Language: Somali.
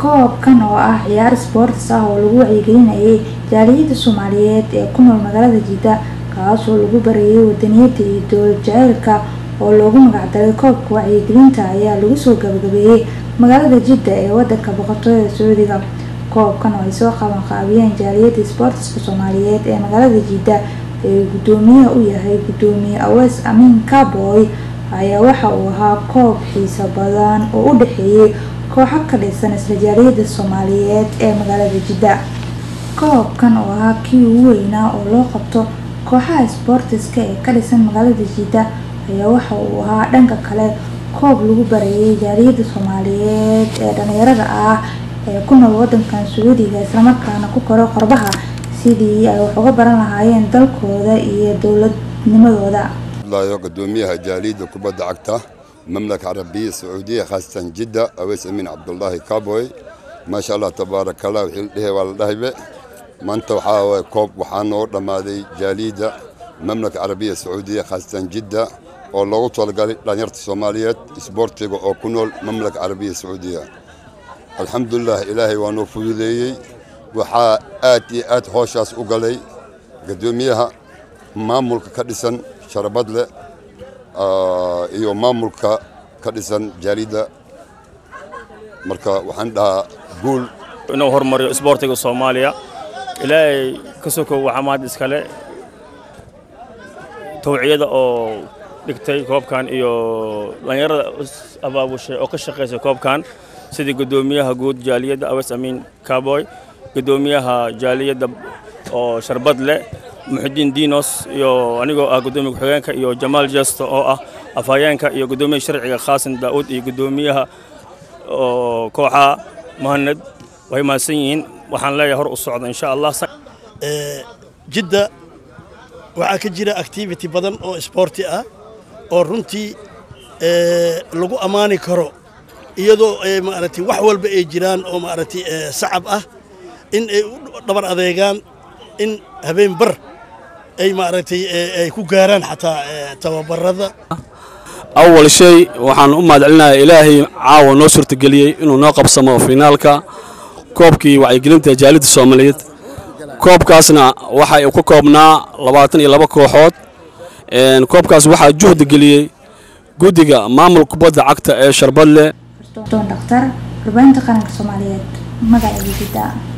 koobkan oo ah ciyaar sports ah oo lagu wacyigelinayay jaaliyada soomaaliyeed ee ku nool magaalada jidda kaasoo lagu barayay wadaniyada iyo dowlad jaceylka oo loogu magacdaray koobka wacyigelinta ayaa lagu soo gabagabeeyey magaalada jidda ee wadanka boqortooyada sacuudiga koobkan oo ay soo qaban qaabiyeen jaaliyada sportska soomaaliyeed ee magaalada jidda ee gudoomiyaha u yahay gudoomiye awees amiin kaboy ayaa waxa uu ahaa koob xiiso badan oo u dhexeeyay kooxo ka dhisan isla jaaliyada soomaaliyeed ee magaalada jidda koobkan oo ahaa kii ugu weynaa oo loo qabto kooxaha sportiska ee ka dhisan magaalada jidda ayaa waxa uu ahaa dhanka kale koob lagu barayay jaaliyada soomaaliyeed ee dhalinyarada ah ee ku nool wadankan sacuudiga islamarkaana ku koro qorbaha sidii ay wax uga baran lahaayeen dalkooda iyo dowladnimadooda gudoomiyaha jaaliyada kubadda cagta mamlaka carabiya sacuudiya khaasatan jidda aweys amiin cabdullaahi kaboy maasha allah tabaaraka allah wixii la dhehe waa la dhahaybe maanta waxaa waye koob waxaa noo dhammaaday jaaliyadda mamlaka carabiya sacuudiya khaasatan jidda oo loogu talagalay dhalinyarta soomaaliyeed isboortiga oo ku nool mamlaka carabiya sacuudiya alxamdulilah ilaahay waa noo fududeeyey waxaa aad iyo aad hooshaas u galay gudoomiyaha maamulka ka dhisan sharabadle iyo maamulka ka dhisan jaaliyadda marka waxaan dhahaa guul inuu horumariyo isboortiga soomaaliya ilaahay ka sokow waxaa mahad iskale tawciyada oo dhigtay koobkan iyo dhallinyarada abaabushay oo ka shaqaysay koobkan sidii guddoomiyaha guud jaaliyadda aweys amiin kaboy guddoomiyaha jaaliyadda oo sharbadle muxidiin dinos iyo anigoo ah guddoomiya ku-xigeenka iyo jamaal jesto oo ah afhayeenka iyo guddoomiyaha sharciga khaasin daa'uud iyo guddoomiyaha oo kooxaha muhanad way mahadsan yihiin waxaan leeyahay hor u socda insha allah jidda waxaa ka jira activity badan oo isboorti ah oo runtii lagu ammaani karo iyadoo maaragtay wax walba ay jiraan oo maaragtay sacab ah in ay u dhabar adeegaan in habeen bar ay maaragtay ay ku gaaraan xataa tababarada awal shay waxaan u mahadcelinayaa ilaahay caawa noo suurtageliyey inuu noo qabsamo finaalka koobkii wacyigelinta jaalidda soomaaliyeed koobkaasna waxa uu ka koobnaa labaatan iyo laba kooxood koobkaas waxaa juhdi geliyey guddiga maamul kubadda cagta ee sharbadle doon dhaktar warbaahinta qaranka soomaaliyeed magaceeda jidda